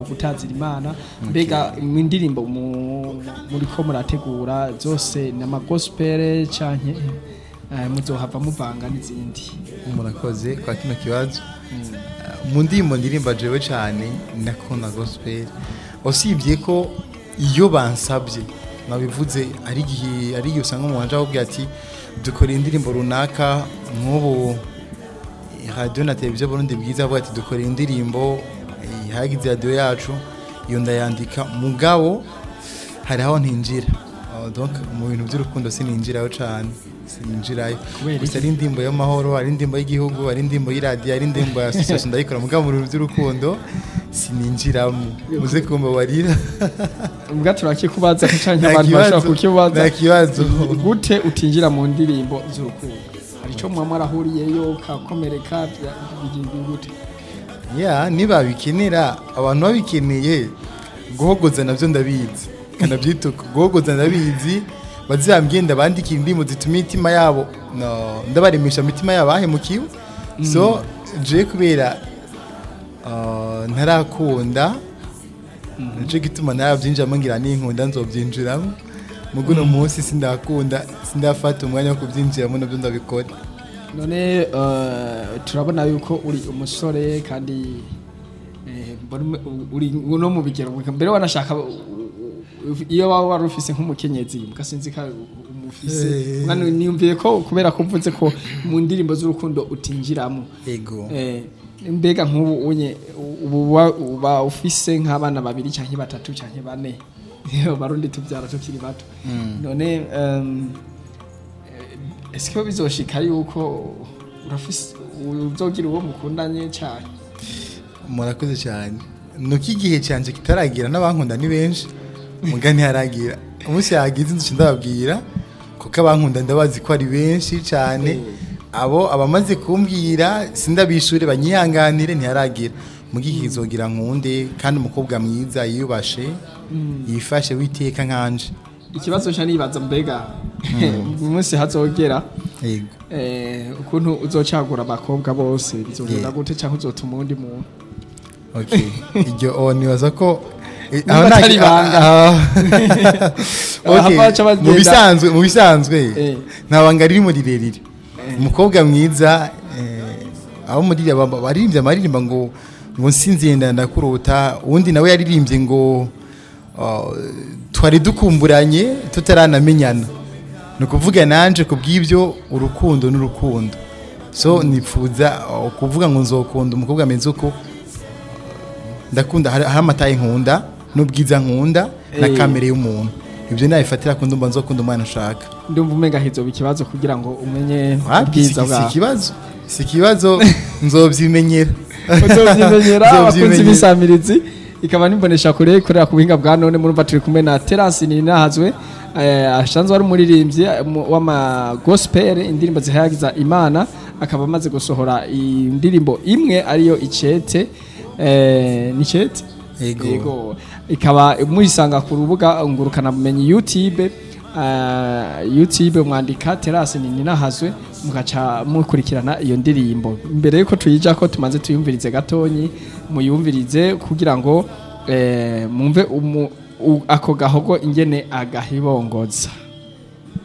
gutazira imana mbega mu ndirimbo mu- muriko murategura zose ni amagospel canke eh, muzohava muvanga n'izindi murakoze kwa kino kibazo mu ndirimbo ndirimba jewe cyane ndakunda gospel usibye ko iyo bansabye nabivuze ari igihe ari igihe usanga umuhanje ahubwo ati dukora indirimbo runaka nk'ubu radiyo na televiziyo burundi bwiza avuga ati dukora indirimbo eh, hagize radiyo yacu iyo ndayandika mugabo hari aho ntinjira Oh, donc mu bintu by'urukundo sininjiraho cyane sininjirayo Kubera gusa ari indirimbo y'amahoro ari indirimbo y'igihugu ari indirimbo y'iradiyo ari indirimbo ya association ndayikora mugabo mu bintu by'urukundo sininjiramo muze kumbabarira ubwa turakikubaza canke Nta abantu kibazo, bashobora kukibaza nta kibazo. gute utinjira mu ndirimbo z'urukundo hari ico muba mwarahuriyeyo kakomereka bya- bigiye gute ya niba bikenera abantu babikeneye guhogoza nabyo ndabizi kanabyituka guhogoza ndabizi bazambye ndabandikira indirimbo zituma imitima yabo no, ndabaremesha imitima yabo ahemukiwe so je kubera ah, ntarakunda nicyo gituma narabyinjiramo ngira ninkunda nzobyinjiramo mugo uno munsi sindakunda sindafata umwanya wo kubyinjiramo nabyo ndabikora none eh, turabona yuko uri umusore kandi eh, mbona ume- uri no mu bigero mbere wanashaka u- u- iyo waba wari ufise nk'umukenyezi mugasinzi ka umufise Eh. mwana niyumviye ko kubera ko mvuze ko mu ndirimbo z'urukundo utinjiramo ego Eh, mbega nk'ubu unye ubu uba- uba ufise nk'abana babiri cyangwa batatu cyangwa bane barundi tubyara tukiri bato none em, eh, ese ko bizoshika yuko urafise uzogira uwo mukundanye cyane murakoze cyane nuko igihe cyanjye kitaragira n'abankunda ni benshi muga ntiharagira umunsi yagize inzu ndababwira kuko abankunda ndabazi ko ari benshi cyane abo abamaze kumbwira sindabishure banyihanganire ntiharagira muga igihe kizogira nkunde kandi umukobwa mwiza yiyubashe yifashe witeka nkanje ikibazo cyo nibaza mbega uyu munsi hazogera yego eh, ukuntu uzocagura abakobwa bose bizogenda Yeah. gute cyangwa uzotuma uwundi muntu okay iryo oh, nibaza ko eh, Niba aho nta- atari ibanga. ah, Aha okay, baca bagenda. mu bisanzwe mu bisanzwe Eh. nta banga ririmo rirerire umukobwa mwiza eh, abo muri aba- baririmbye amaririmba ngo ngo nsinziye ndakurota uwundi nawe yaririmbye ngo ah, twari dukumburanye tutaranamenyana ni ukuvuga nanje ku bw'ibyo urukundo n'urukundo so nifuza ah, kuvuga ngo nzokunda umukobwa ameze uko ndakunda hari hari amataye nkunda n'ubwiza nkunda na Eh. kamere y'umuntu ibyo nabifatira ku ndumva nzokunda umwana ushaka ndumva umenga hizoba ikibazo kugira ngo umenye Wapi, si ubwiza si bwawe ikibazo si ikibazo nzobyimenyera uzovyimenyera abakunzi Nzovyimenyera. b'isamirizi ikaba nimbonesha kure ikorera ku buhinga bwa none murumva turi kumwe na terasi ninahazwe eh, asanzwe ari umuririmbyi eh, mu- w'ama gospel indirimbo zihayagiza imana akaba amaze gusohora indirimbo imwe ariyo icete eh, ni icete Yego. ikaba muyisanga ku rubuga ngurukana bumenyi youtube uh, youtube mwandika terasi ninahazwe mugaca mukurikirana iyo ndirimbo mbere yuko tuyija ko tumaze tuyumvirize gatonyi muyumvirize kugira ngo eh, mumve umu- u- ako gahogo ingene agahibongoza